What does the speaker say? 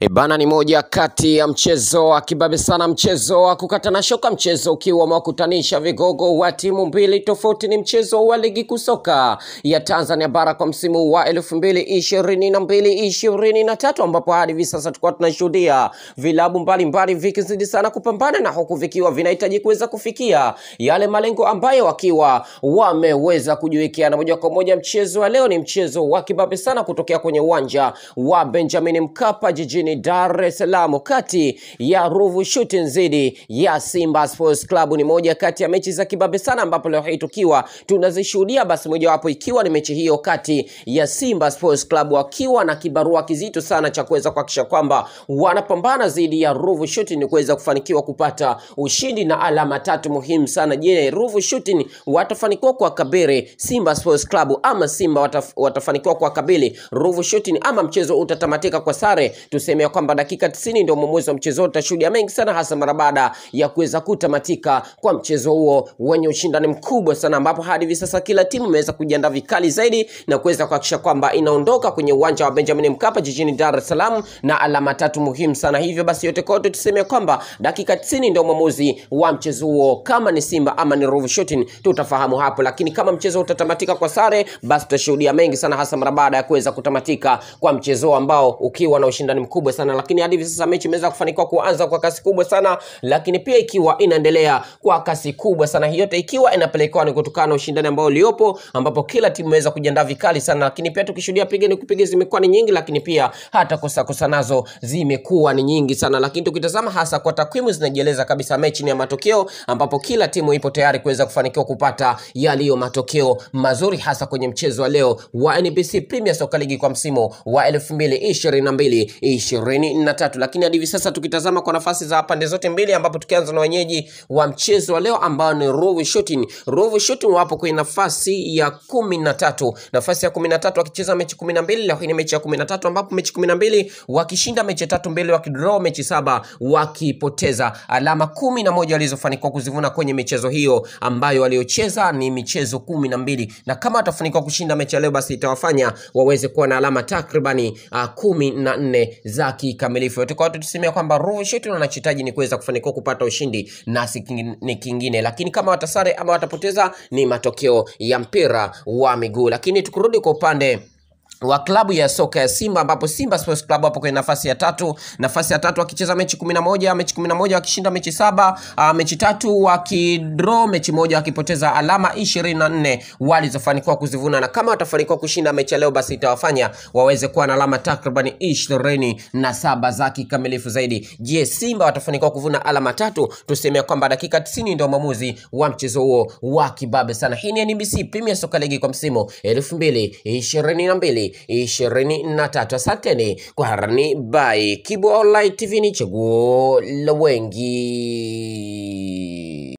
E bana, ni moja kati ya mchezo wa kibabe sana, mchezo wa kukatana shoka, mchezo ukiwa umewakutanisha vigogo wa timu mbili tofauti. Ni mchezo wa ligi kuu soka ya Tanzania bara kwa msimu wa elfu mbili ishirini na mbili ishirini na tatu ambapo hadi hivi sasa tulikuwa tunashuhudia vilabu mbalimbali vikizidi sana kupambana na huku vikiwa vinahitaji kuweza kufikia yale malengo ambayo wakiwa wameweza kujiwekea. Na moja kwa moja mchezo wa leo ni mchezo wa kibabe sana kutokea kwenye uwanja wa Benjamin Mkapa jijini Dar es Salaam kati ya Ruvu Shooting dhidi ya Simba Sports Club. Ni moja kati ya mechi za kibabe sana, ambapo leo hii tukiwa tunazishuhudia, basi mojawapo ikiwa ni mechi hiyo kati ya Simba Sports Club wakiwa na kibarua kizito sana cha kuweza kuhakikisha kwamba wanapambana dhidi ya Ruvu Shooting ni kuweza kufanikiwa kupata ushindi na alama tatu muhimu sana. Je, Ruvu Shooting watafanikiwa kuwakabili Simba Sports Club ama Simba wataf, watafanikiwa kuwakabili Ruvu Shooting ama mchezo utatamatika kwa sare? Tuseme ya kwamba dakika 90 ndio mwamuzi wa mchezo, utashuhudia mengi sana, hasa mara baada ya kuweza kutamatika kwa mchezo huo wenye ushindani mkubwa sana, ambapo hadi hivi sasa kila timu imeweza kujiandaa vikali zaidi na kuweza kuhakikisha kwamba inaondoka kwenye uwanja wa Benjamin Mkapa jijini Dar es Salaam na alama tatu muhimu sana. Hivyo basi yote kote tuseme kwamba dakika 90 ndio mwamuzi wa mchezo huo, kama ni Simba ama ni Ruvu Shooting tutafahamu hapo, lakini kama mchezo utatamatika kwa sare, basi tutashuhudia mengi sana, hasa mara baada ya kuweza kutamatika kwa mchezo ambao ukiwa na ushindani mkubwa sana. Lakini hadi hivi sasa mechi imeweza kufanikiwa kuanza kwa kasi kubwa sana, lakini pia ikiwa inaendelea kwa kasi kubwa sana, hiyo yote ikiwa inapelekewa ni kutokana na ushindani ambao uliopo, ambapo kila timu imeweza kujiandaa vikali sana, lakini pia tukishuhudia piga ni kupiga zimekuwa ni nyingi, lakini pia hata kosa kosa nazo zimekuwa ni nyingi sana. Lakini tukitazama hasa kwa takwimu zinajieleza kabisa mechi ni ya matokeo, ambapo kila timu ipo tayari kuweza kufanikiwa kupata yaliyo matokeo mazuri, hasa kwenye mchezo wa leo wa NBC Premier Soccer League kwa msimu wa 2022 23. Lakini hadi hivi sasa tukitazama kwa nafasi za pande zote mbili, ambapo tukianza na wenyeji wa mchezo wa leo ambao ni Ruvu Shooting. Ruvu Shooting wapo kwenye nafasi ya kumi na tatu, nafasi ya kumi na tatu wakicheza mechi kumi na mbili lakini mechi ya kumi na tatu ambapo mechi kumi na mbili wakishinda mechi tatu mbili, wakidraw mechi saba, wakipoteza alama kumi na moja walizofanikiwa kuzivuna kwenye michezo hiyo ambayo waliocheza ni michezo kumi na mbili na kama watafanikiwa kushinda mechi ya leo, basi itawafanya waweze kuwa na alama takribani uh, kumi na nne za kikamilifu. Yote kwa watu tusemea kwamba Ruvu Shooting wanachohitaji ni kuweza kufanikiwa kupata ushindi na si kingine, kingine, lakini kama watasare ama watapoteza ni matokeo ya mpira wa miguu. Lakini tukirudi kwa upande wa klabu ya soka ya Simba ambapo Simba Sports Club hapo kwenye nafasi ya tatu, nafasi ya tatu wakicheza mechi 11, mechi 11 wakishinda mechi saba, uh, mechi tatu wakidraw mechi moja wakipoteza alama 24 walizofanikiwa kuzivuna, na kama watafanikiwa kushinda mechi ya leo, basi itawafanya waweze kuwa na alama takriban 27 za kikamilifu zaidi. Je, Simba watafanikiwa kuvuna alama tatu? Tuseme kwamba dakika 90 ndio maamuzi wa mchezo huo wa kibabe sana. Hii ni NBC Premier Soccer League kwa msimu 2022 ishirini na tatu. Asanteni kwa harani by Kibo Online TV, ni chaguo la wengi.